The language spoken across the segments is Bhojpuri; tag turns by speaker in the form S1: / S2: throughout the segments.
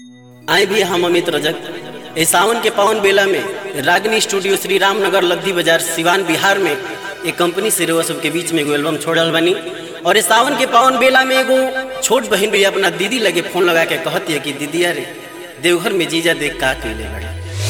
S1: आए भी हम अमित रजक ए सावन के पावन बेला में रागनी स्टूडियो श्री रामनगर लद्दी बाजार सिवान बिहार में एक कंपनी से रउआ सबके बीच में एगो एल्बम छोड़ल बनी और इस सावन के पावन बेला में एगो छोट बहन भी अपना दीदी लगे फोन लगा के कहती है कि दीदी अरे देवघर में जीजा देख का कैले बड़े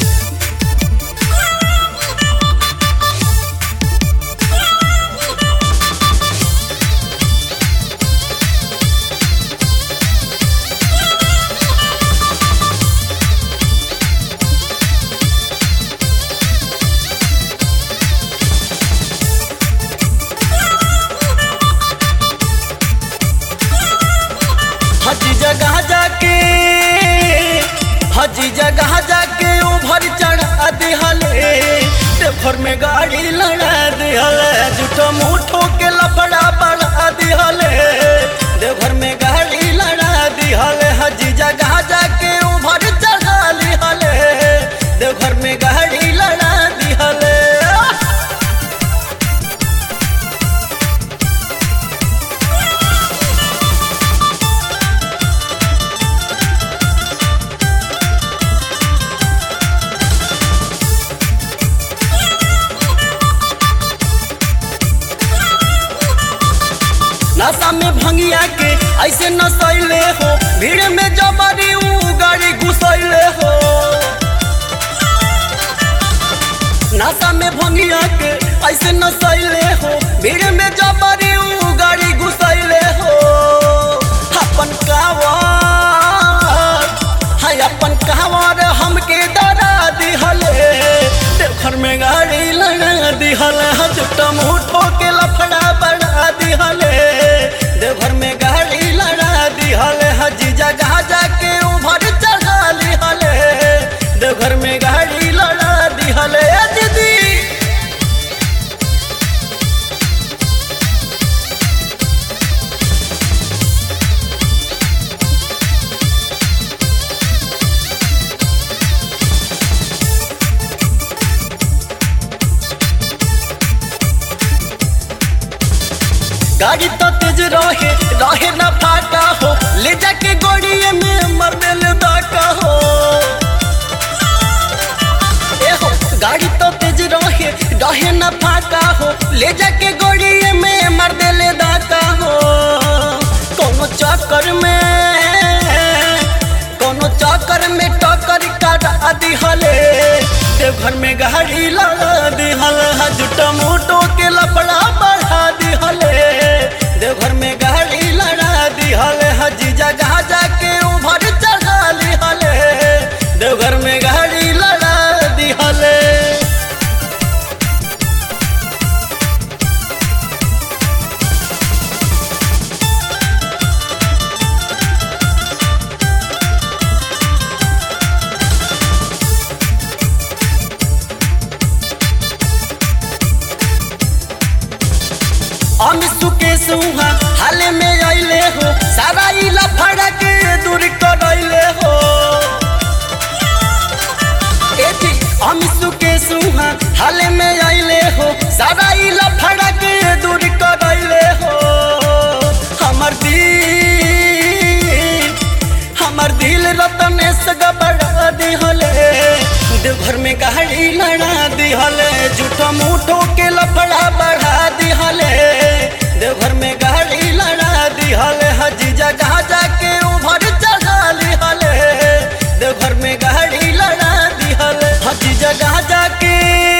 S1: हज जगह जाके हज जगह जाके उभर चढ़ा दिहले देवघर में गाड़ी लड़ा दिहले जुटो मुठो के लफड़ा बढ़ा दिहले देवघर में गाड़ी लड़ा दिहले हज जगह जाके उभर चढ़ा लिहले देवघर में गाड़ी लड़ा दिहले नशा में भंगिया के ऐसे नसैले हो भीड़ में जबरी ऊ गाड़ी घुसैले हो नशा में भंगिया के ऐसे नसैले हो भीड़ में जबरी ऊ गाड़ी घुसैले हो अपन कावर हाय अपन कावर हमके डरा दिहले देवघर में गाड़ी लगा दिहले जुटा मुठो के लफड़ा बढ़ा दिहले देवघर में गाड़ी लगा दिहले हजी जगह जाके उभर चढ़ा लिहले देवघर में गाड़ी लगा दिहले ए दीदी गाड़ी तो तेज रहे रहे ना फाटा हो ले जाके गोड़िए में मर दिल दाका हो ए हो गाड़ी तो तेज रहे रहे ना फाटा हो ले जाके गोड़िए में मर दिल दाका हो कोनो चक्कर में कोनो चक्कर में टक्कर काटा दिहले देवघर में गाड़ी लगा दिहल जुटा मोटो के लपड़ा बढ़ा दिहले देवघर में गाड़ी लगा दिहले हजी जगह जाके उभर चढ़ा लिहले देवघर में गाड़ी लगा दिहले हम सुकेश हुआ हाल में अइले हो सारा इला फड़ा के दूर करैले हो ए जी हम सुकेश हुआ हाल में अइले हो सारा इला फड़ा के दूर करैले हो हमर दिल हमर दिल रतनेश गबड़ा दिहले देवघर में गाड़ी लड़ा दिहले झूठो मूठो के लफड़ा बढ़ा दिहले देवघर में गाड़ी लड़ा दिहले हजी जगह जाके उभर चढ़ा लिहले देवघर में गाड़ी लड़ा दिहले हजी जगह जाके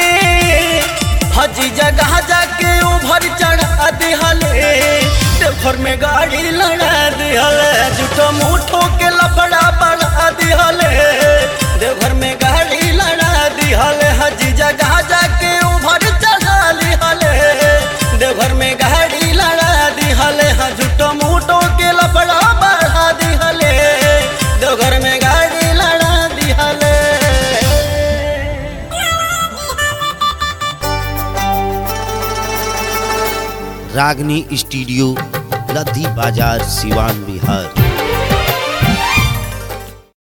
S1: हजी जगह जाके उभर चढ़ा दिहले देवघर में गाड़ी लड़ा दिहले झूठो मूठो के लफड़ा बढ़ा दिहले देवघर में गाड़ी लड़ा दिहले हजी जगह जाके उभर चढ़ा लिहले देवघर में गाड़ी लड़ा दिहले हाँ झूठो मूठो के लफड़ा बढ़ा दिहले देवघर में गाड़ी लड़ा दिहले
S2: रागनी स्टूडियो लद्दी बाजार सिवान बिहार